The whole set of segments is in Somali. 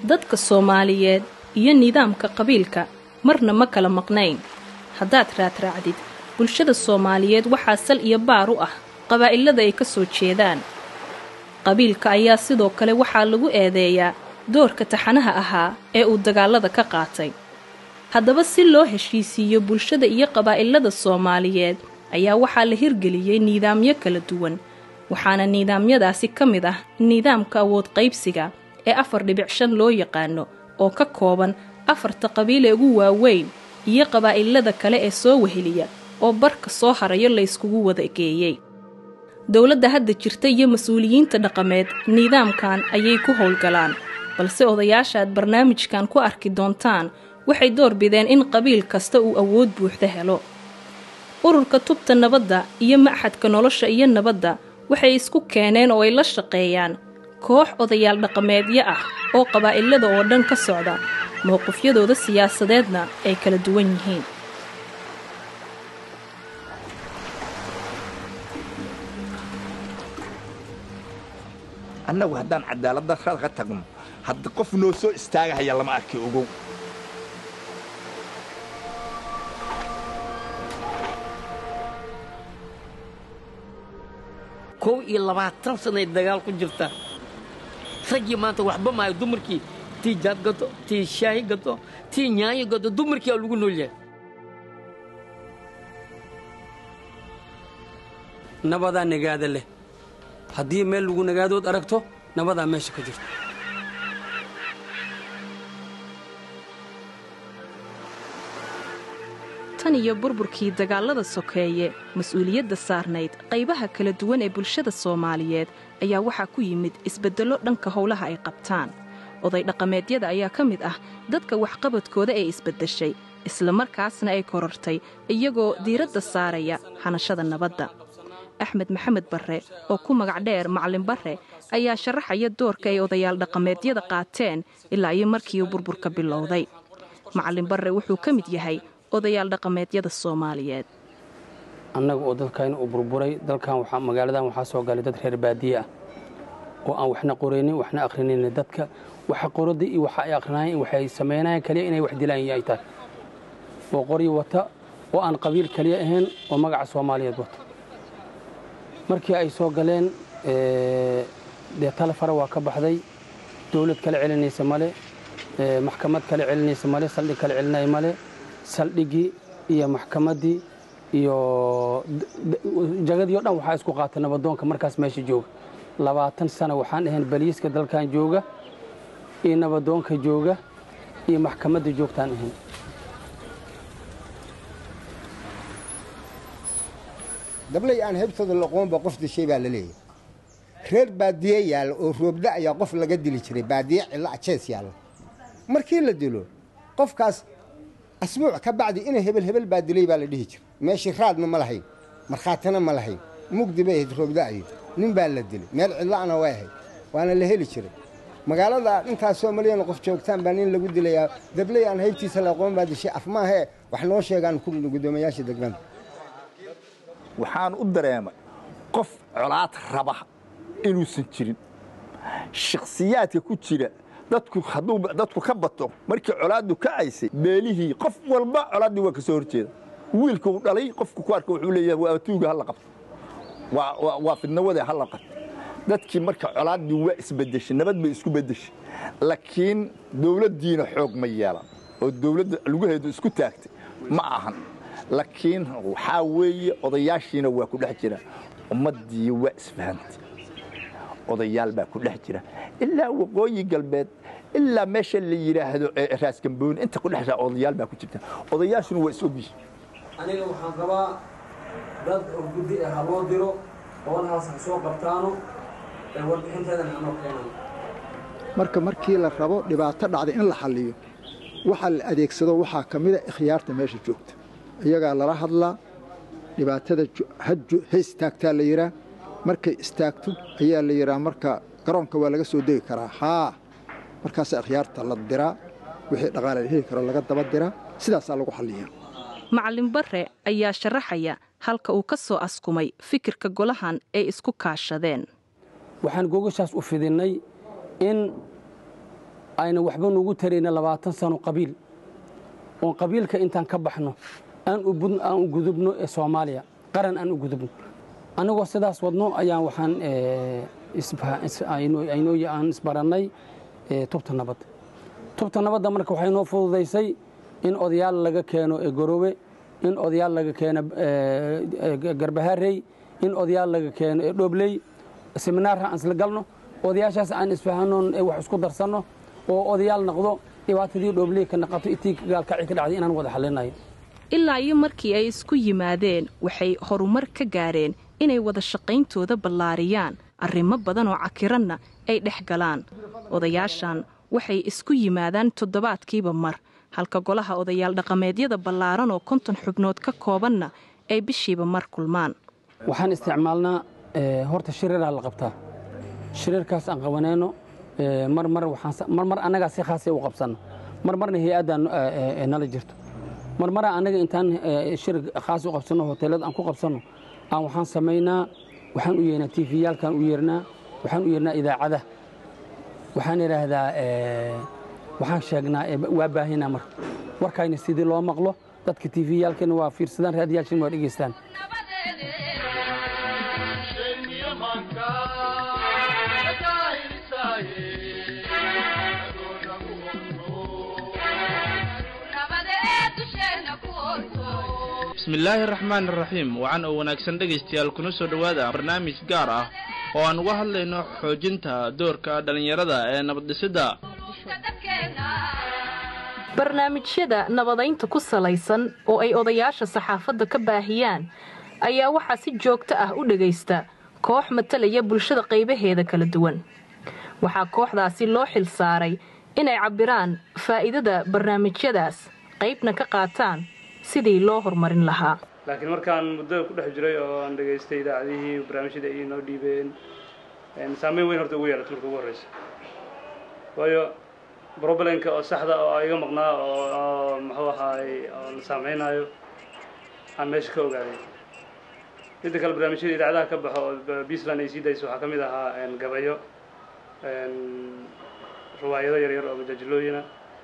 dadka soomaaliyeed iyo nidaamka qabiilka marna ma kala maqnayn haddaad raadraacdid bulshada soomaaliyeed waxaa sal iyo baar u ah qabaa'ilada ay ka soo jeedaan qabiilka ayaa sidoo kale waxaa lagu eedeeyaa doorka taxanaha ahaa ee uu dagaalada ka qaatay haddaba si loo heshiisiiyo bulshada iyo qabaa'ilada soomaaliyeed ayaa waxaa la hirgeliyey nidaamyo kala duwan waxaana nidaamyadaasi ka mid ah nidaamka awood qaybsiga ee afar dhibic shan loo yaqaano oo ka kooban afarta qabiil ee ugu waaweyn iyo qabaa'ilada kale ee soo weheliya oo barka soo harayo la yskugu wada geeyey dowladda hadda jirta iyo mas-uuliyiinta dhaqameed nidaamkan ayay ku howlgalaan balse odayaashaad barnaamijkan ku arki doontaan waxay door bideen in qabiil kasta uu awood buuxda helo ururka tubta nabadda iyo maxadka nolosha iyo nabadda waxay isku keeneen oo ay la shaqeeyaan koox odayaal dhaqameedyo ah oo qabaa'ilada oo dhan ka socda mowqifyadooda siyaasadeedna ay kala duwan yihiin annagu haddaan cadaaladda ka tagno hadda qof noo soo istaagahaya lama arki ogow kow iyo labaatan sanay dagaal ku jirta raggii maanta waxba maayo dumarkii tii jaad gato tii shaahi gato tii nyaanyo gato dumarkii aa lagu nool yahay nabadaa nagaada leh haddii meel lagu nagaadood aragto nabadaa meesha ka jirta tan iyo burburkii dagaalada sokeeye mas-uuliyadda saarnayd qaybaha kala duwan ee bulshada soomaaliyeed ayaa waxaa ku yimid isbeddello dhanka howlaha ay qabtaan oday dhaqameedyada ayaa ka mid ah dadka waxqabadkooda ee isbeddeshay islamarkaasna ay korortay iyagoo diiradda saaraya hanashada nabadda axmed maxamed barre oo ku magac dheer macalin barre ayaa sharaxaya doorka ay odayaal dhaqameedyada qaateen ilaa iyo markii uu burburka bilowday macalin barre wuxuu ka mid yahay odayaal dhaqameedyada soomaaliyeed annaga oo dalkayna uu burburay dalkan magaaladan waxaa soo galay dad reer baadiye ah oo aan waxna qoraynin waxna akhrinayn dadka waxa qoradda iyo waxa ay akhrinaayeen waxay samaynayaan kaliya inay wax dilaan ay tahay oo qoryi wata oo aan qabiil kaliya ahayn oo magaca soomaaliyeed wata markii ay soo galeen dee tale fara waa ka baxday dawlad kale celinaysa male maxkamad kale celinaysa male saldhig kale celinaya male saldhiggii iyo maxkamaddii iyo jagadii o dhan waxaa isku qaata nabadoonka markaas meesha jooga labaatan sana waxaan ahayn baliiska dalkan jooga iyo nabadoonka jooga iyo maxkamadda joogtaan ahayn dablay aan heybtooda laqoonba qof dishay baa la leeyahay reer baadiye yaalla oo roobda ayaa qof laga dili jiray baadiye cillo ajees yaalla markii la dilo qofkaas asbuuc ka bacdi ina hebel hebel baa dilay baa la dhihi jiray meeshii raadna ma lahayn markhaatina ma lahayn mugdi bay ahayd roobda'ayo nin baa la dilay meel cidla'ana way ahayd waana la heli jiray magaalada intaas soomaaliyana qof joogtaan baa nin lagu dilayaa dabley aan haybtiisa laqoon baa dishay af maahee wax noo sheegaan ku guddoomiyaasha degmada waxaan u dareemay qof colaad raba inuusan jirin shakhsiyaadka ku jira dadku hadduu dadku ka bato markii colaaddu kacaysay beelihii qof walba colaaddii waa ka soo horjeeda wiilka uu dhalay qofku ku arka wuxuu leeyahay waa tuuga hala qabto waa fidnawade hala qabto dadkii marka colaaddii waa isbedeshay nabad bay isku bedeshay laakiin dawladdiina xoog ma yeelan oo dawladda lugaheedu isku taagtay ma ahan laakiin waxaa weeye odayaashiina waa ku dhex jira ummaddii waa isfahantay odayaal baa ku dhex jira ilaa waqooyi galbeed ilaa meesha la yidhaahdo raaskambooni inta ku dhex odayaal baa ku jirta odayaashuna waa is ogyihiin aniga waxaan rabaa dad guddi ah ha loo diro howlahaas ha soo qabtaano ee warbixinteedana hanoo keenan marka markii la rabo dhibaato dhacda in la xalliyo waxa la adeegsado waxaa ka mida ikhyaarta meesha joogta iyagaa lala hadlaa dhibaatada ha istaagtaa la yidhaa markay istaagto ayaa la yidhaa marka garoonka waa laga soo degi karaa haa markaasaa ikhyaarta la diraa wixii dhaqaale la heli karo laga daba diraa sidaasaa lagu xalliyaa macalin barre ayaa sharaxaya halka uu ka soo askumay fikirka golahan ay isku kaashadeen waxaan gogashaas u fidinnay in ayna waxba nugu tarayna labaatan sano qabiil oon qabiilka intaan ka baxno aan u gudubno ee soomaaliya qaran aan u gudubno annagoo sidaas wadno ayaan waxaan aan isbarannay tubta nabad tubta nabadda marka waxay noo fududaysay in odayaal laga keeno goroobe in odayaal laga keeno garbaharey in odayaal laga keeno dhoobley seminaarha aan isla galno odayaashaas aan isfahanno wax isku darsanno oo odayaal noqdo dhibaatadii dhoobley ka naqato itii gaalkaci ka dhacday inaan wada xallinayo ilaa iyo markii ay isku yimaadeen waxay horumar ka gaareen inay wada shaqayntooda ballaariyaan arrimo badan oo cakiranna ay dhex galaan odayaashan waxay isku yimaadaan toddobaadkiiba mar halka golaha odayaal dhaqameedyada ballaaran oo konton xubnood ka koobanna ay bishiiba mar kulmaan waxaan isticmaalnaa horta shiriraa la qabtaa shiriirkaas aan qabanayno marmar annagaa si khaasa u qabsanno marmarna hay-addaa nala jirto marmara annaga intaan shir khaas u qabsanno hoteelada aan ku qabsanno aan waxaan samaynaa waxaan u yeernaa tifiyaalkaan u yeernaa waxaan u yeernaa idaacada waxaan idhaahdaa waxaan sheegnaa waa baahinaa marka warkayna sidii loo maqlo dadka tifiyaalkana waa fiirsadaan raadiyaashin waa dhegeystaan bismillaahi araxmaan iraxiim wacan oo wanaagsan dhegaystayaal kuna soo dhowaada barnaamij gaar ah oo aan uga hadlayno xoojinta doorka dhallinyarada ee nabaddhisidda barnaamijyada nabadaynta ku salaysan oo ay odayaasha saxaafadda ka baahiyaan ayaa waxaa si joogto ah u dhegaysta koox matalaya bulshada qaybaheeda kala duwan waxaa kooxdaasi loo xil saaray inay cabbiraan faa'iidada barnaamijyadaas qaybna ka qaataan sidii loo horumarin lahaa laakiin markaan muddada ku dhex jiray oo aan dhegaystay idaacadihii barnaamijyada ay noo dhiibeen saameyn weyn horta ugu yeelata marka ugu horreysa waayo broblem-ka oo saxda oo iga maqnaa oo muxuu ahaay oo la saameynaayo aan meesha ka ogaaday midda kale barnaamijyada idaacadaha ka baxo oo puntland ay sii dayso waxaa ka mid ahaa gabayo riwaayado yaryar oo majaajilooyina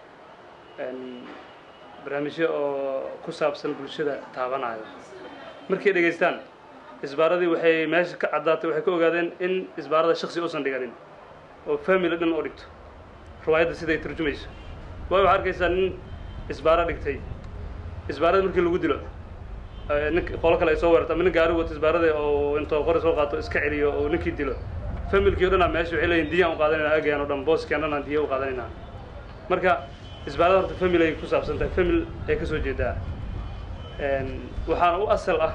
barnaamijyo oo ku saabsan bulshada taabanayo markay dhegaystaan isbaaradii waxay meesha ka caddaatay waxay ka ogaadeen in isbaarada shaksi uusan dhiganin oo family dhan oo dhigto riwaayadda siday turjumayso waayo waxaa arkaysaa nin isbaaro dhigtay isbaarada markii lagu dilo nin qolo kale ay soo weerarto ama nin gaari wato isbaarada oo intoo qori soo qaato iska celiyo oo ninkii dilo familkii o dhan aa meesha waxay leeyihin diyaan u qaadanayna agayaan o dhan booskeen dhan aan diya u qaadanayna marka isbaarada horta family ay ku saabsan tahay family ay ka soo jeedaa waxaana u asal ah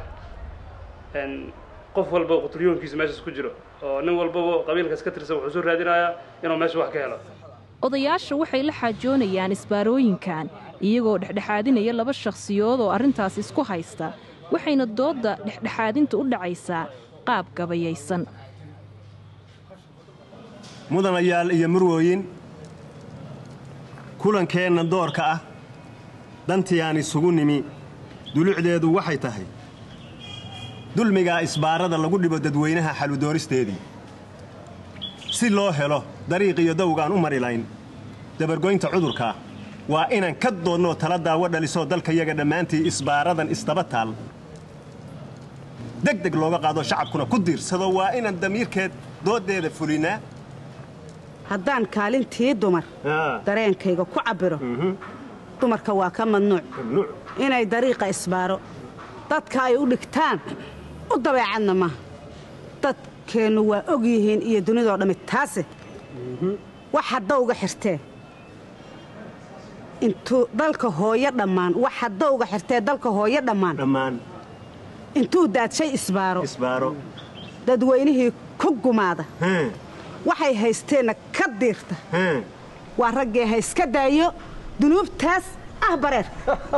qof walba qutlyoonkiisa meeshaas ku jiro oo nin walbaba qabiilkaas ka tirsan wuxuu soo raadinayaa inuu meesha wax ka helo odayaasha waxay la xaajoonayaan isbaarooyinkan iyagoo dhexdhexaadinaya laba shakhsiyood oo arrintaas isku haysta waxayna doodda dhexdhexaadinta u dhacaysaa qaab gabayaysan mudanayaal iyo murwooyin kulankeenna doorka ah dantii aan isugu nimi dulucdeedu waxay tahay dulmigaa isbaarada lagu dhibo dadweynaha xaludoonisteedii si loo helo dariiqiyo dawgaan u mari layn dabargoynta cudurkaa waa inaan ka doonnoo tala daawo dhalisoo dalkayaga dhammaantii isbaaradan isdaba taal deg deg looga qaado shacabkuna ku diirsado waa inaan damiirkeed dooddeeda fulinaa haddaan kaalintii dumar dareenkayga ku cabbiro dumarka waa ka mamnuuc inay dariiqa isbaaro dadka ay u dhigtaan u dabeecadna maaha dadkeennu waa og yihiin iyo dunidoo dhammi taase wax hadda uga xirtee intuu dalka hooyo dhammaan wax hadda uga xirtee dalka hooyo dhammaan intuu daadshay isbaaro dadweynihii ku gumaada waxay haysteenna ka diirta waa raggee ha iska daayo dunuubtaas ah bareer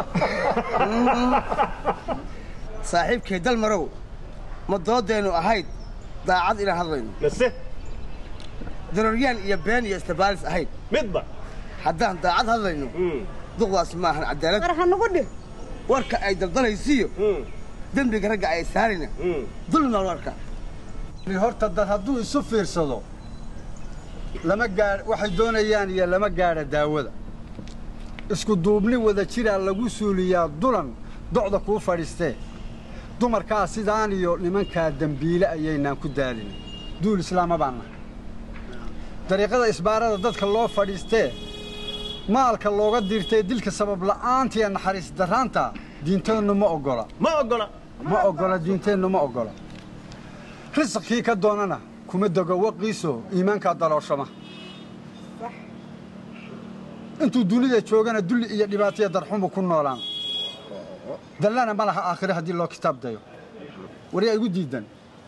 saaxiibkay dalmarow ma doodeennu ahayd daacad inaan hadlayno mase daroryaan iyo been iyo istabaalis ahayd midba haddaan daacad hadlayno duqdaas maahan cadaalad war ha nugu dhih warka ay daldalaysiiyo dembiga ragga ay saarayna dulmaa warka horta dad hadduu isu fiirsado lama gaadh waxay doonayaan iyo lama gaadha daawada isku duubni wada jiraa lagu suuliyaa dulan docda kuu fadhiistee dumarkaa sidaan iyo nimankaa dembiile ayaynaan ku daalin duul islaama baan nahay dariiqada isbaarada dadka loo fadhiistee maalka looga dirtee dilka sabab la'aantiiyo naxariis darraanta diinteennu ma oggola ma oggola ma oggola diinteennu ma oggola risqkii ka doonana kuma dego waqiiso iimaankaa dalooshama intuu dunida joogana dulli iyo dhibaataiyo darxumu ku noolaan dallana ma laha aakhire haddii loo kitaab dayo waryaa igu diidan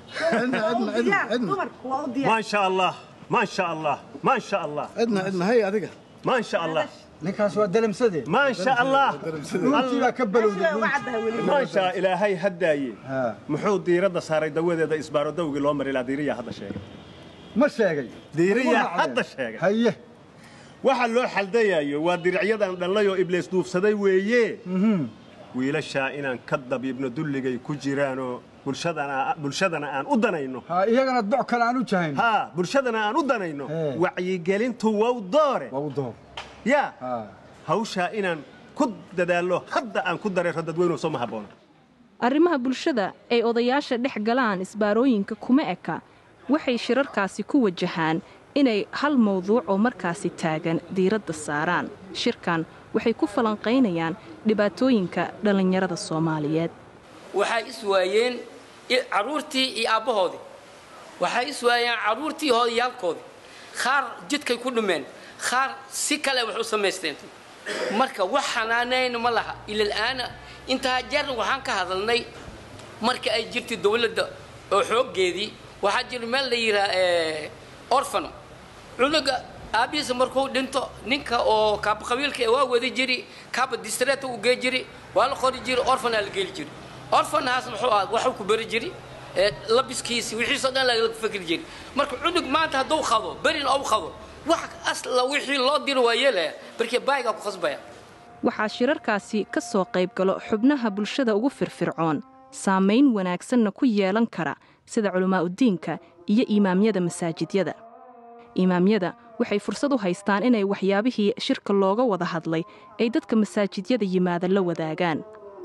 ما شاء الله ما شاء الله ما شاء الله عدنا عدنا هي هذيك ما شاء الله ninkaas waa dalamsadee ما شاء الله dhuuntii baa ka balowday ما شاء إلهي هداي محو ديرة صاري دوّد هذا إسبارو دوّي لو مري لا ديرية هذا شيء ma sheegay ديرية هذا شيء haye waxa loo xaldayayo waa diricyadan dhallayoo ibliis duufsaday weeye wiilashaa inaan ka dabiibno dulligay ku jiraanoo bulshadana bulshadana aan u danayno ha iyagana doc kale aan u jahayn ha bulshadana aan u danayno wacyigelintu wow doore waa u door ya hawshaa inaan ku dadaallo hadda aan ku dareero dadweynuhu soo ma habboona arrimaha bulshada ay odayaasha dhex galaan isbaarooyinka kuma eka waxay shirarkaasi ku wajahaan inay hal mawduuc oo markaasi taagan diiradda saaraan shirkan waxay ku falanqaynayaan dhibaatooyinka dhallinyarada soomaaliyeed waxay is waayeen i- carruurtii iyo aabbahoodii waxay is waayeen carruurtii hooyayaalkoodii qaar jidkay ku dhumeen qaar si kale wax u samaysteen marka wax xanaanayn ma laha ilal'aana intaa jeer waxaan ka hadalnay marka ay jirtay dowladda oo xooggeedii waxaa jira meel la yidhaha orfano cunuga aabbihiisa markuu dhinto ninka oo kaaba qabiilka ee waa wadi jiri kaaba distreeta u gee jiri waa la qori jiri orfanaa la geli jiri orfanahaas muxuu ah waxuu ku beri jiri ee labiskiisi wixiisoo dhan laga fikri jiri marka cunug maanta hadduu qado berin ou qado wax asla wixii loo diro waa yeelaya barkii baayigaa ku khasbaya waxaa shirarkaasi ka soo qayb galo xubnaha bulshada ugu firfircoon saamayn wanaagsanna ku yeelan kara sida culimmaa'udiinka iyo imaamyada masaajidyada imaamyada waxay fursad u haystaan inay waxyaabihii shirka looga wada hadlay ay dadka masaajidyada yimaada la wadaagaan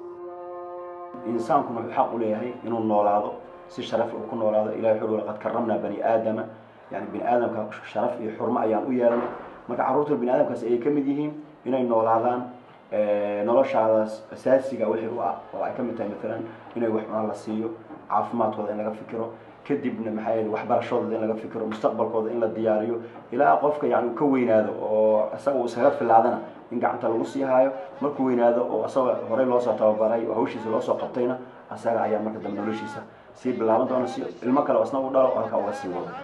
insaankuna wuxuu xaq u leeyahay inuu noolaado si sharaf uu ku noolaado ilahay wuxuu laqad karamnaa bani aadama yani bini aadamka sharaf iyo xurmo ayaan u yeelanay marka carruurta bini aadamkaasi ay ka mid yihiin inay noolaadaan noloshaadaas asaasiga wixii u ah oo ay ka mid tahay maalan inay wax cunaan la siiyo caafimaadkooda in laga fikiro kadibna maxaa yeele waxbarashadooda in laga fikiro mustaqbalkooda in la diyaariyo ilaa qofka yani uu ka weynaado oo isaga uu iskaga filaadana in gacanta lagu sii haayo markuu weynaado oo isaga horey loosoo tababaray oo hawshiisa loosoo qabtayna asaga ayaa marka dambe noloshiisa sii bilaaban doona si ilmo kale oo isna u dhalo oo halkaa uga sii wado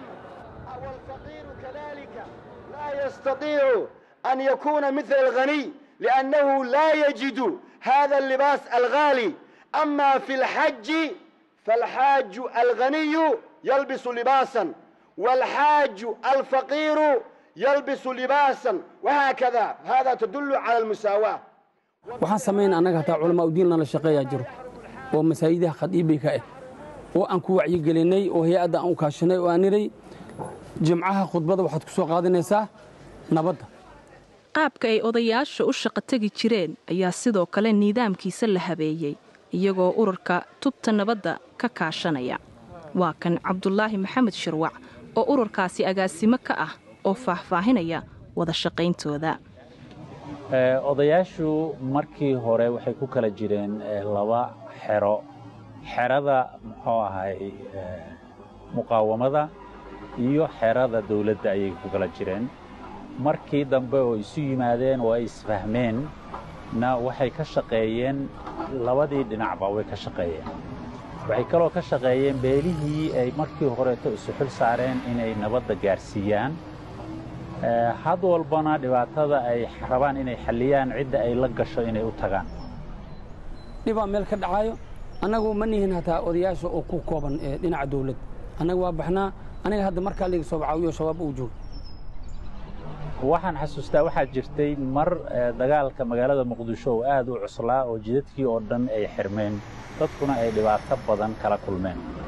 لا يستطيع أن يكون مثل الغني لأنه لا يجد هذا اللباس الغالي أما في الحج فالحاج الغني يلبس لباسا والحاج الفقير يلبس لباسا وهكذا هذا تدل على المساواة waxaan samayn annaga hataa culamaa udiin lana shaqeeyaa jiro oo masaajidaha khadiibay ka ah oo aan ku wacyigelinay oo hay-adda aan u kaashanay oo aan niray jimcaha khudbada waxaad ku soo qaadanaysaa nabadda qaabka ay odayaasha u shaqo tegi jireen ayaa sidoo kale nidaamkiisa la habeeyey iyagoo ururka tubta nabadda ka kaashanaya waa kan cabdulaahi maxamed shirwac oo ururkaasi agaasimo ka ah oo faahfaahinaya wada shaqayntooda odayaashu markii hore waxay ku kala jireen laba xero xerada muxuu ahay muqaawamada iyo xerada dawladda ayay ku kala jireen markii dambe oo isu yimaadeen oo ay isfahmeen na waxay ka shaqeeyeen labadii dhinacba way ka shaqeeyeen waxay kaloo ka shaqeeyeen beelihii ay markii horeeto isu xil saareen inay nabadda gaarsiiyaan had walbana dhibaatada ay rabaan inay xalliyaan cidda ay la gasho inay u tagaan dhibaa meel ka dhacayo annagu ma nihin hataa odayaasha oo ku kooban dhinaca dawladda annaga waa baxnaa aniga hadda markaa liga soo bacaawiyo shabaab uu joogo waxaan xasuustaa waxaa jirtay mar dagaalka magaalada muqdisho oo aad u cuslaa oo jidadkii oo dhan ay xirmeen dadkuna ay dhibaato badan kala kulmeen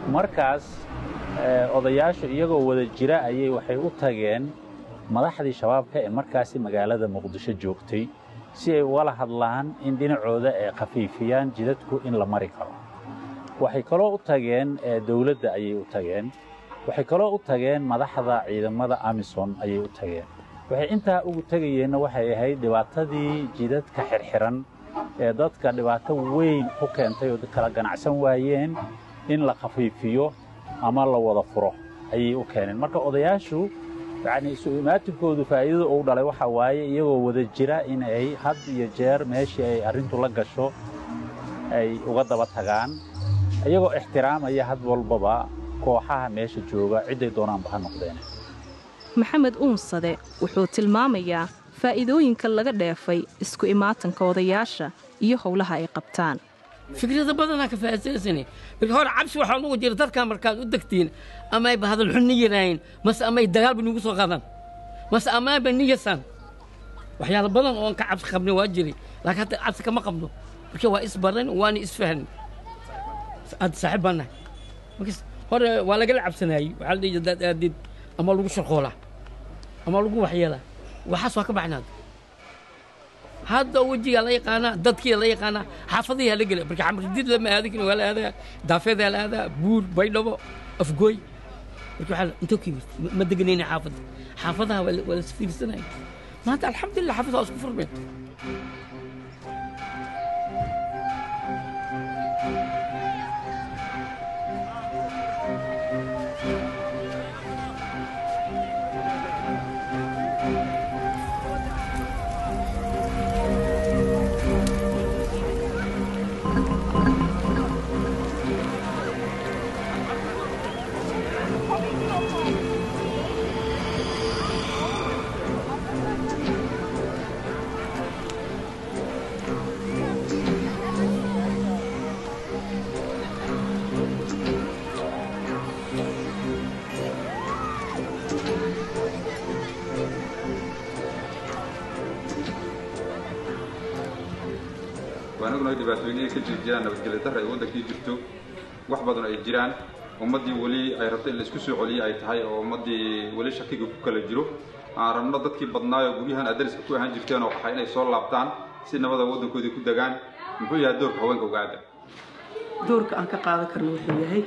markaas odayaashu iyagoo wada jira ayay waxay u tageen madaxdii shabaabka ee markaasi magaalada muqdisho joogtay si ay ugala hadlaan in dhinacooda ay khafiifiyaan jidadku in la mari karo waxay kaloo u tageen dowladda ayay u tageen waxay kaloo u tageen madaxda ciidamada amison ayay u tageen waxay intaa ugu tegayeenna waxay ahayd dhibaatadii jidadka xirxiran ee dadka dhibaato weyn ku keentay oo kala ganacsan waayeen in la khafiifiyo ama la wada furo ayay u keeneen marka odayaashu yacni isu imaatinkoodu faa'iidada uu dhalay waxaa waaye iyagoo wada jira in ay had iyo jeer meeshii ay arrintu la gasho ay uga daba tagaan iyagoo ixtiraamaya had walbaba kooxaha meesha jooga cidday doonaanba ha noqdeen maxamed uunsade wuxuu tilmaamayaa faa'iidooyinka laga dheefay isku imaatanka odayaasha iyo howlaha ay qabtaan fikrada badanaa ka faa'iidaysani marka hore cabsi waxaa nugu jira dadkaa markaad u degtiin ama ayba hadal xun ni yiraahin mase ama ay dagaalba nugu soo qaadaan mase amaanba ni yasaan waxyaala badan oon ka cabsi qabnay waa jiray laakiin hadda cabsi kama qabno marka waa isbaran waana isfahni hadda saaxiib baan nahay markas hore waa lagala cabsanaayey waxaa la dhihi hadaad aadid ama lagu sharqoolaa ama lagu waxyeelaa waxaas waa ka baxnaad hadda wejigaa la yaqaanaa dadkiia la yaqaanaa xaafadihiaa la gela marka xamridid lama aadin waa la aadaa daafeedaa la aadaa buur baydhabo afgooy marka waxaa intoo ka yimid ma deganayna xaafadda xaafadaha waa la isfiirsanaya maanta alxamdulillah xaafadaha waa isku furmeen waanaguna dhibaatooyinay ka jiri jiraan nabadgelyo darra ay waddankii jirto wax badan ay jiraan ummaddii weli ay rabto in la isku soo celiyo ay tahay oo ummaddii weli shakiga ku kala jiro aan rabno dadkii badnaayoo guryahan adariska ku ahaan jirteen oo waxay inay soo laabtaan si nabada waddankoodii ku degaan muxuu yahay doorka haweenka ugaada doorka aan ka qaadan karno wuxuu yahay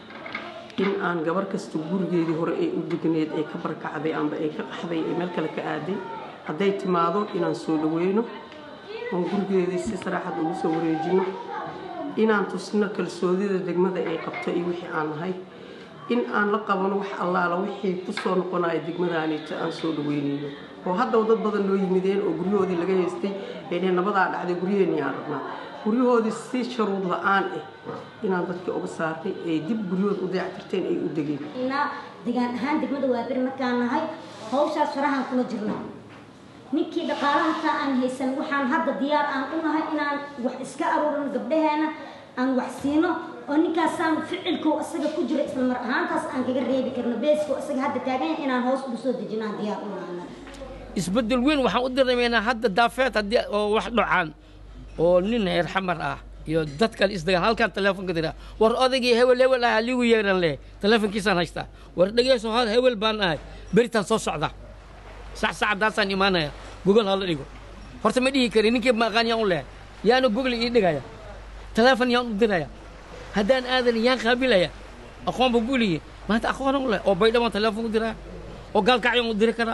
in aan gabar kasta gurigeedii hore ee u degneed ee ka barkacday amba ee ka qaxday ee meel kale ka aaday hadday timaado inaan soo dhaweyno oon gurigeedii si saraaxad ugu soo wareejino inaan tusno kalsoodida degmada ay qabto iyo wixii aan nahay in aan la qabano wax allaala wixii ku soo noqonaya degmadaanita aan soo dhaweynayno oo haddaba dad badan loo yimideen oo guryahoodii laga haystay ay dheheen nabadaa dhacday guryaheennii aan rabnaa guryahoodii si sharuud la-aan ah inaan dadkii uga saarnay ay dib guryahooda u dayactirteen ay u degeen degaan ahaan degmada waabir markaan nahay hawshaas farahaan kula jirna ninkii dhaqaalahantaa aan haysan waxaan hadda diyaar aan u nahay inaan wax iska aruurino gabdhaheena aan wax siino oo ninkaasaan ficilkow isaga ku jiro isla mar ahaantaas aan kaga reebi karno beesko isaga hadda taagan inaan hoos ugu soo dejinaan diyaar u nahana isbeddel weyn waxaan u dareemaynaa hadda daafeed haddii oo wax dhocaan oo nin heer xamar ah iyo dad kale isdagaan halkaan teleefonka dira war odaygii hewel hewel ah liigu yeeran leh teleefonkiisaan haystaa war dhegeyso hal hewel baan ahay beritaan soo socdaa sax saacadaasaan imaanaya gogol hala dhigo horta ma dhihi kari ninkii maqaan yaan u lehay yaana gogol ii dhigaya teleefon yaan u diraya haddaan aadan yaan qaabilaya aqoon ba guliye maanta aqoonan u leh oo baydhabaan teleefon u diraya oo gaalkacyaan u diri karaa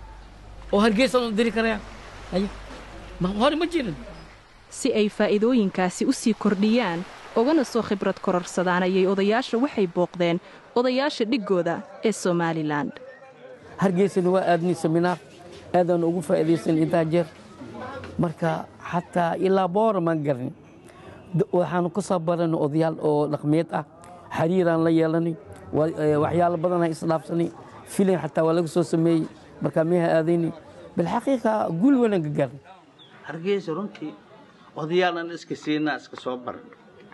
oo hargeysaan u diri karaya haye ma hore ma jirin si ay faa'iidooyinkaasi u sii kordhiyaan ugana soo khibrad kororsadaan ayay odayaasha waxay booqdeen odayaasha dhiggooda ee somalilan hargeysana waa aadnay seminaar aadaan ugu faa'iidaysan intaa jeer marka xataa ilaa boora maan garni waxaanu ka soo baranay odayaal oo dhaqmeed ah xariiraan la yeelanay waxyaalo badanaa isdhaafsanay filin xataa waa laga soo sameeyey markaa meeha aadaynay bilxaqiiqa guul wanaan ka gaarnay hargeysa runtii odayaalan iska siinaa iska soo baran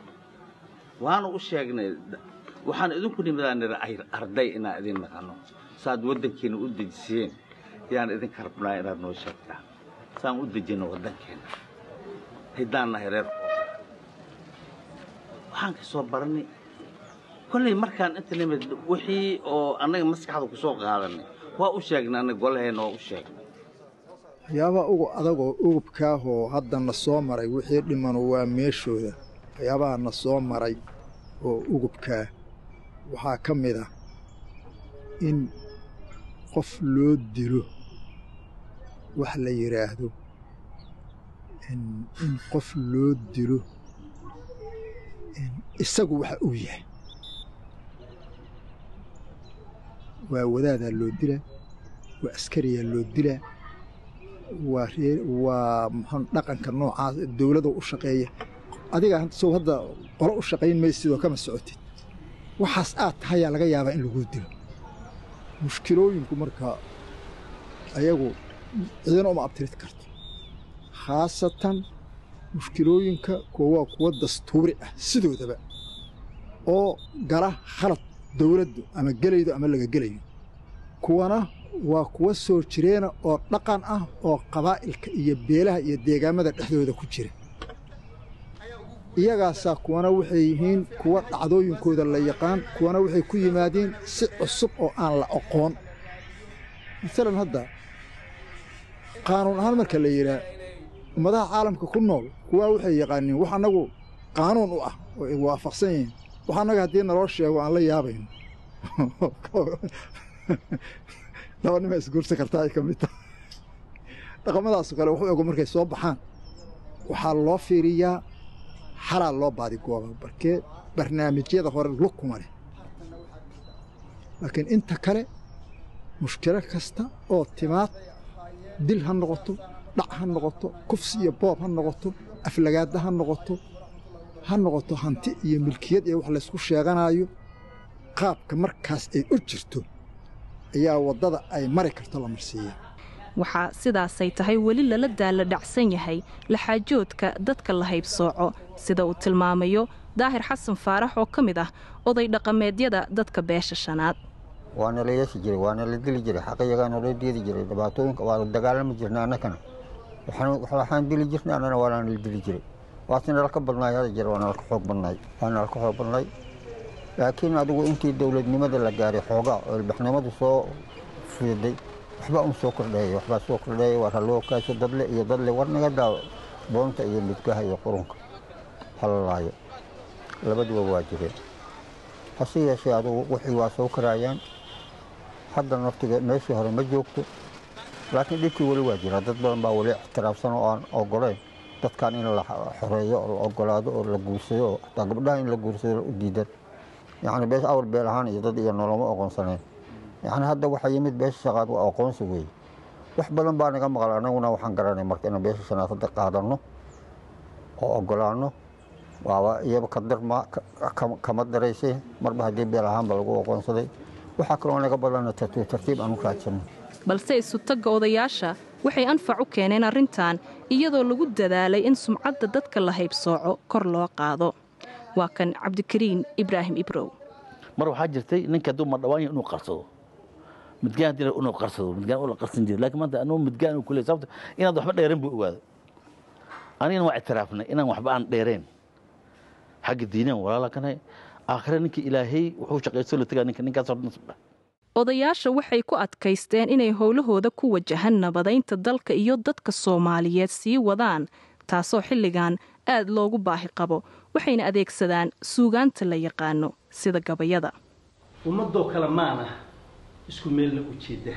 waanu u sheegnay waxaan idinku nimidaan nira arday inaan idin naqano saad waddankeena u dejiseen yaan idinka rabnaa inaad noo sheegtaa saan u dejino waddankeena hiddaan nahay reer waxaan ka soo baranay kolley markaan inta nimid wixii oo annaga maskaxda ku soo qaadanay waa u sheegnay annaga golaheenna waa u sheegnay waxyaabaha ugu adagoo ugubkaahoo hadda na soo maray wixii dhimanu waa meeshooda waxyaabaha na soo maray oo ugubkaa waxaa ka mid ah in qof loo dilo wax la yidhaahdo in qof loo dilo isagu waxa uu yahay waa wadaadaa loo dilaa waa askariyaa loo dilaa waa ree waa muxuu dhaqanka noocaas dowladda u shaqeeya adiga sow hadda qolo u shaqayn maysid oo kama socotid waxaas aad tahayaa laga yaabaa in laguu dilo mushkilooyinku marka ayagu cidina uma abtirid karto khaasatan mushkilooyinka kuwa waa kuwa dastuuri ah sidoodaba oo gala khalad dowladdu ama gelaydo ama laga gelayo kuwana waa kuwa soo jireena oo dhaqan ah oo qabaa'ilka iyo beelaha iyo deegaamada dhexdooda ku jira iyagaasaa kuwana waxay yihiin kuwa dhacdooyinkooda la yaqaan kuwana waxay ku yimaadeen si cusub oo aan la aqoon maalan hadda qaanuun ahaan marka la yidhaa ummadaha caalamka ku nool kuwaa waxay yaqaaniin wax annagu qaanuun u ah oo ay waafaqsan yihiin wax annaga haddii naloo sheego aan la yaabayno laba nima isguursan kartaa ay ka mid tahay dhaqamadaaso kale waxu ego markay soo baxaan waxaa loo fiiriyaa xalaa loo baadigooba barkee barnaamijyada hore lug kuma leh laakiin inta kale mushkilo kasta oo timaad dil ha noqoto dhac ha noqoto kufsi iyo boob ha noqoto aflagaadda ha noqoto ha noqoto hanti iyo milkiyad iyo wax laysku sheeganaayo qaabka markaas ay u jirto ayaa waddada ay mari karto la marsiiya waxaa sidaasay tahay weli lala daala dhacsan yahay laxaajoodka dadka la haybsooco sida uu tilmaamayo daahir xasan faarax oo ka mid ah oday dhaqameedyada dadka beesha shanaad waana la yeesi jiray waana la dili jiray xaqiyagaana loo deedi jiray dhibaatooyinka waa la dagaalami jirna annakana waxaan dili jirnay annana waana la dili jiray waase nalka badnaay hada jir waa nalka xoog badnaay waa nalka xoog badnaay laakiin adigu intii dowladnimada la gaaray xoogaa oo ilbaxnimadu soo fiiday waxbaa un soo kordheeya waxbaa soo kordheeya war haloo kaasho dadle iyo dadle war naga daawo boonta iyo midgaha iyo qurunka halalaayo labaduba waa jireen hase yeeshee adugu wixii waa soo karaayaan hadda naftiga meeshii hore ma joogto laakiin dhibkii weli waa jira dad badan baa weli ixtiraafsan oo aan ogoleyn dadkan in la xoreeyo oo la ogolaado oo la guursado oo xataa gabdhaha in la guursado u diidan yacni bees awal beel ahaan iyo dad iyo noloma oqoonsanayn yacni hadda waxaa yimid beesha shaqaad waa aqoonsi weeye wax badan baa naga maqal annaguna waxaan garanay marka inaan beesha shanaad hadda qaadanno oo ogolaanno waaba iyaba kadarma kama daraysay marba haddii beel ahaanba lagu aqoonsaday waxaa kaloo naga badanna tartiib tartiib aan u raadsanno balse isutagga odayaasha waxay anfac u keeneen arrintan iyadoo lagu dadaalay in sumcadda dadka la haybsooco kor loo qaado waa kan cabdikariin ibraahim ibrow mar waxaa jirtay ninka hadduu madhawaanya inuu qarsado midgaan haddii inuu qarsado midgaan uu la qarsan jiray laakiin maanta anuu midgaan uu kuley sababta inaad waxba dheereen buu ogaaday anigana waa ictiraafnay inaan waxba aan dheereen xagga diineen walaala kanahay aakhire ninkii ilaahay wuxuu shaqaysto la tagaa ninka ninkaas hordhan odayaasha waxay ku adkaysteen inay howlahooda ku wajahan nabadaynta dalka iyo dadka soomaaliyeed sii wadaan taasoo xilligan aad loogu baahi qabo waxayna adeegsadaan suugaanta la yaqaano sida gabayada ummadoo kale maana isku meelna u jeeda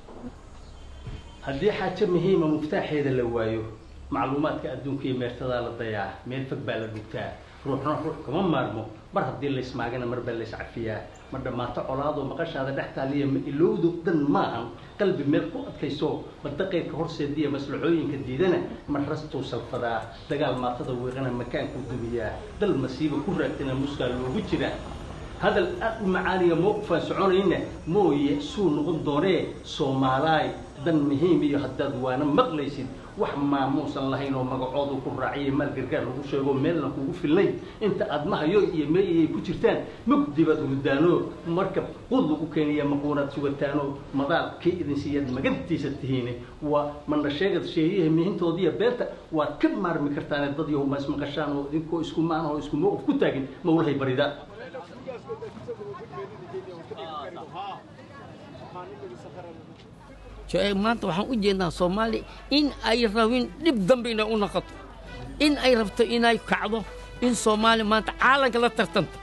haddii xaajo muhiima muftaaxeeda la waayo macluumaadka adduunka iyo meertadaa la dayaa meel fog baa la dhugtaa ruuxna ruux kama maarmo mar haddii laysmaagana mar baa layscafiyaa ma dhammaato colaadoo maqashaada dhex taaliya ma ilowdo dhan maahan qalbi meel ku adkayso badaqaydka horseediya maslaxooyinka diidana mar rastuu salfadaa dagaal maatada weeqana makaankuu dumiyaa dal masiiba ku raagtana muskaa loogu jiraa hadal aad u macaaniya mowqifaan soconayna mooye suu noqon doonee soomaalaay dan muhiim iyo haddaad waana maqlaysid wax maamuusan lahayn oo magacoodu ku raaciyay maal gargaar lagu sheego meelna kugu filnayn inta aad mahayo iyo meeyay ku jirtaan mugdibaad hurdaano marka qud lagu keenaya maquunaad sugataano madaal kii idin siiyaad magantiisa tihiine waa mandha sheegad sheeyaha mihintoodiiyo beerta waad ka maarmi kartaane dad yahu ma ismaqashaan oo idinkoo isku maan oo isku mowqif ku taagin mawlahay barida maanta waxaan u jeednaa soomaaliya in ay rabin dhib dambe inay u noqoto in ay rabto inay kacdo in soomaaliya maanta caalanka la tartanto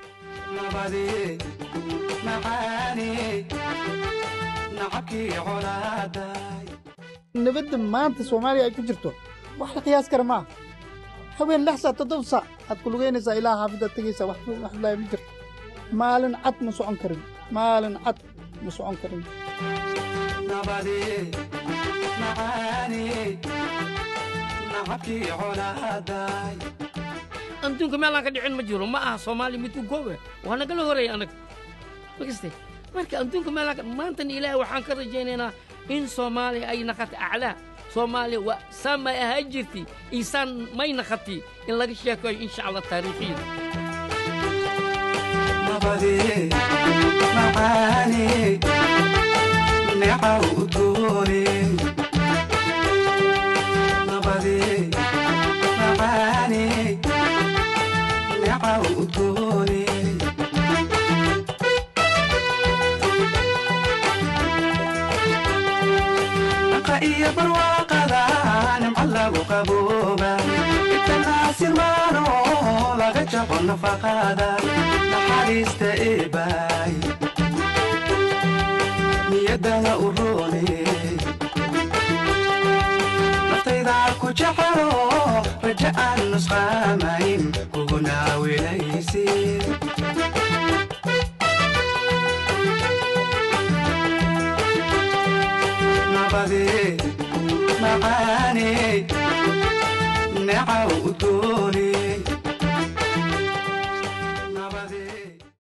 nabadda maanta soomaaliya ay ku jirto wax la qiyaas kara maaha haween lix saac toddoba saac aad ku lugaynaysaa ilaa xaafidaad tegaysaa wax wax laaya ma jirto maalin cad ma socon karin maalin cad ma socon karin adduunka meelaan ka dhicin ma jiro ma aha soomaaliya mid ku goobe waa nagala horeeya annaga makaste marka adduunka meelaan ka maantana ilaahay waxaan ka rajaynaynaa in soomaaliya ay naqata aclaa soomaaliya waa saan may ahaan jirti iyo saan may naqati in laga sheekayo insha allah taariikhiyada iyo barwaaqada nimco lagu qabooba itanaasirmaano laga jabo nafaqada naxariista eebaay niyadana u roone naftayda ku jecelo raja aan nusqaamayn kuguna wilaysi nabadee macaaney necaw udgooney